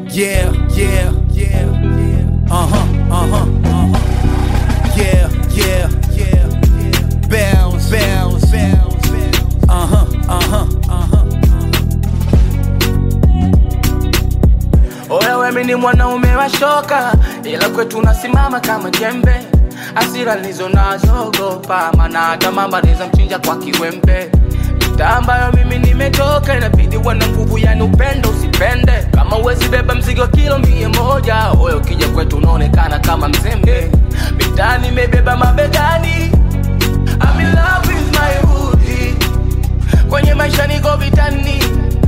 Yeah, yeah, yeah, yeah. Uh huh, uh huh, uh huh. Yeah, yeah, yeah, yeah. Bounce, bounce, bounce, bounce. Uh huh, uh huh, uh huh. Oya wewe ni mwanaume wa shoka, ila kwetu unasimama kama jembe. Hasira nilizo nazo ogopa, maana hata mama anaweza mchinja kwa kiwembe. Mitaa ambayo mimi nimetoka, inabidi uwe na nguvu, yani upendo usipende. Kama uwezi beba mzigo kilo mia moja, oya ukija kwetu unaonekana kama mzembe. Mitaa nimebeba mabegani, I'm in love with my hoodie. Kwenye maisha niko vitani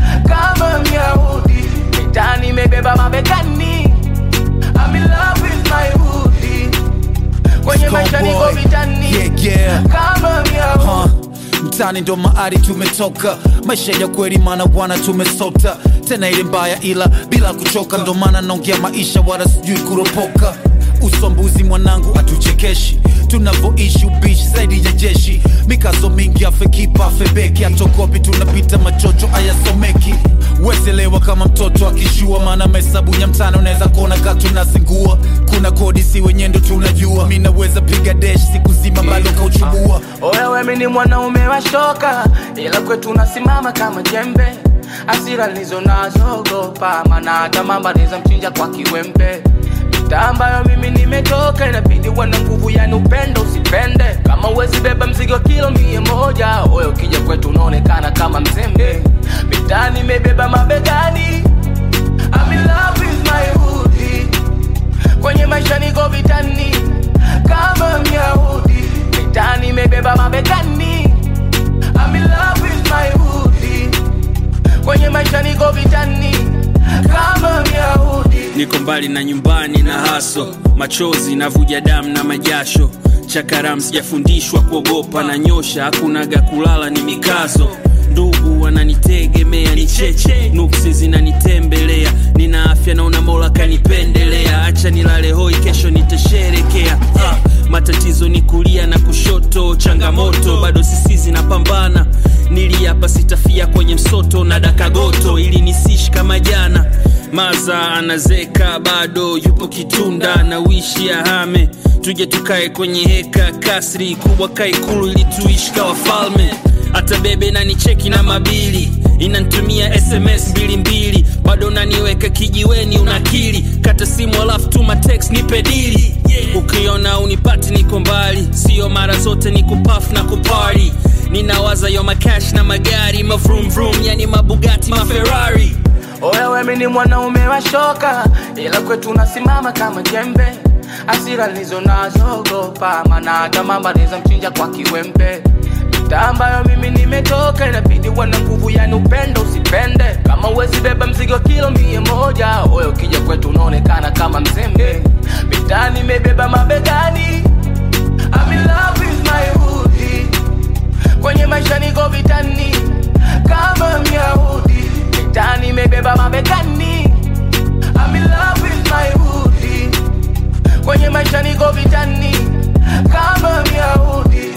kama Myahudi, mitani imebeba mabegani. I'm in love with my hoodie. Kwenye maisha niko Scoreboy. vitani Yeah, yeah. kama Myahudi. Huh. Mtani ndo maari tumetoka, maisha ya kweli mana bwana tumesota, tena ile mbaya ila bila kuchoka, ndo maana naongea maisha wala sijui kuropoka. Usombuzi mwanangu atuchekeshi, tunavoishi ubishi zaidi ya jeshi, mikazo mingi afekipa afebeki, atokopi tunapita machocho ayasomeki weselewa kama mtoto akishua, maana mahesabu ya mtano unaweza kuona ka tunazingua. Kuna kodi si wenye ndo tunajua, mi naweza piga desh siku zima bado kauchubua. Oya wewe ni mwanaume wa shoka, ila kwetu unasimama kama jembe. Hasira nilizo nazo ogopa, maana hata mama anaweza mchinja kwa kiwembe. Mitaa ambayo mimi nimetoka, inabidi uwe na nguvu, yani upendo usipende. Kama uwezi beba mzigo kilo mia moja, oya ukija kwetu unaonekana kama mzembe. Mitaa nimebeba mabegani, I'm in love with my hoodie. Kwenye maisha niko vitani kama Myahudi, mitani imebeba mabegani. I'm in love with my hoodie. Kwenye maisha niko vitani kama Myahudi. niko mbali na nyumbani na haso machozi navuja damu na majasho chakaram sijafundishwa kuogopa na nyosha hakunaga kulala ni mikazo ndugu wananitegemea ni cheche nuksi zinanitembelea nina afya naona mola kanipendelea acha nilale hoi kesho nitasherekea ah, matatizo ni kulia na kushoto changamoto bado sisi zinapambana niliapa sitafia kwenye msoto na dakagoto ili nisishi kama jana maza anazeka bado yupo kitunda na wishi ahame tuje tukae kwenye heka kasri kubwa kaikulu ili tuishi kawa falme hata bebe nanicheki na mabili inantumia sms mbili mbili bado naniweka kijiweni unakili kata simu alafu tuma text nipe dili ukiona unipati niko mbali sio mara zote ni kupaf na kupari ninawaza yo makash na magari mavrum vrum yani mabugati maferari Oya wewe ni mwanaume wa shoka, ila kwetu unasimama kama jembe. Hasira nilizo nazo ogopa, maana hata mama anaweza mchinja kwa kiwembe. Mitaa ambayo mimi nimetoka, inabidi uwe na nguvu, yani upendo usipende. Kama uwezi beba mzigo kilo mia moja, oya ukija kwetu unaonekana kama mzembe. Mitaa nimebeba mabegani, I'm in love with my hoodie. Kwenye maisha niko vitani kama Myahudi, mitani imebeba mabegani. I'm in love with my hoodie. Kwenye maisha niko vitani kama Myahudi.